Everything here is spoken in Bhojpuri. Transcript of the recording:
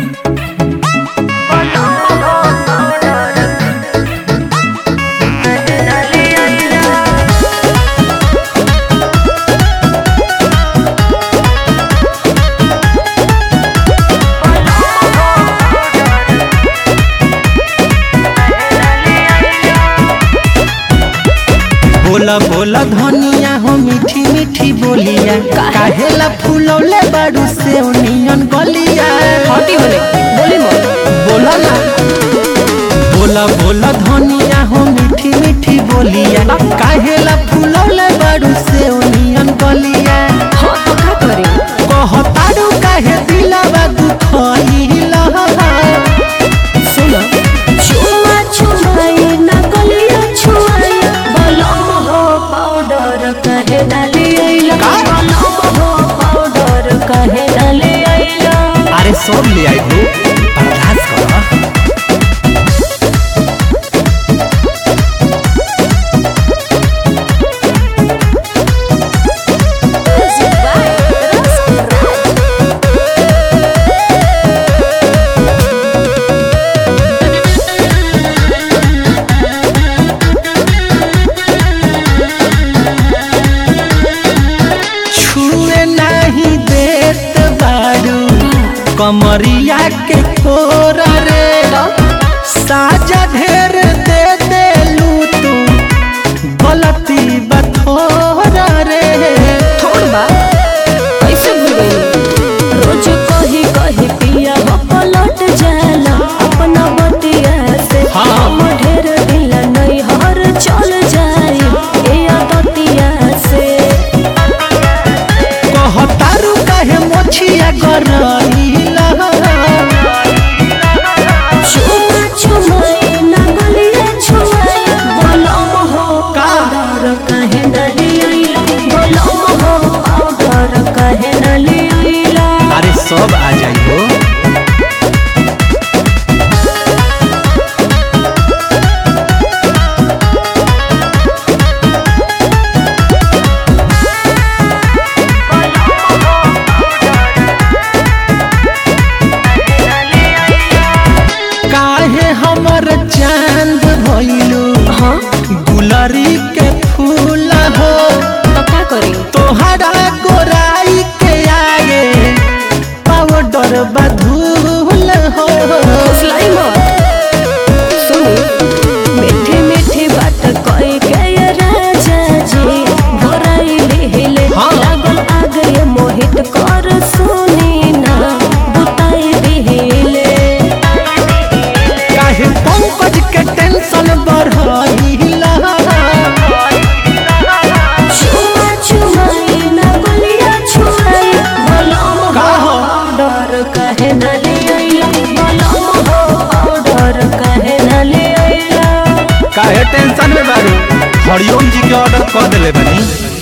बोला बोला धनिया हो मीठी मीठी बोलिया काहेला फूलौले बाड़ू से नियन गलिया हटी होले बोली मत बोला ना बोला बोला धनिया हो मीठी मीठी बोलिया काहेला फूलौले बाड़ू से नियन गलिया हाँ तो का करे कहताड़ू काहे दिलावा दुखइला सुन छुआ छुआई ना गलिया छुआई बलम हो पाउडर कहे डाली आइला बलम हो पाउडर कहे डाली आइला अरे सब ले आई हो बर्दाश्त कर छुए नहीं देत बाड़ू कमरिया के कोरा रे साजा ढेर दे देलू तू गलती बथोरा रे थोड़ बा कैसे भूल गई रोज कही कही पिया हो पलट जाला अपना बतिया से हाँ। हम ढेर दिल नहीं हर चल जाई ए आदतिया से कहतारू काहे मोछिया गरइला छुआ छुआई ना गलिया छुआई बलम हो का? पाउडर कहे डाली आइला बलम हो पाउडर कहे डाली आइला अरे सब आ जाई हो काहे हमर चांद भइलू हाँ गुलरी के फूल हो तो का करे तोहरा गोराई के आगे पाउडर बधूल हो फुसलाई मत सुनी मीठी मीठी बात कही के ये राजा जी गोराई लिहिले हाँ। लागल आगे मोहित कर सुनी ना बुताई दिहिले काहे पंकज के टेंशन बढ़इला छुआ छुआई ना गलिया छुआई बलम का हो हो? पाउडर कहे ना ले आइला बलम हो पाउडर कहे ना ले आइला काहे टेंशन में बारू हरिओम जी के ऑर्डर कर देले बनी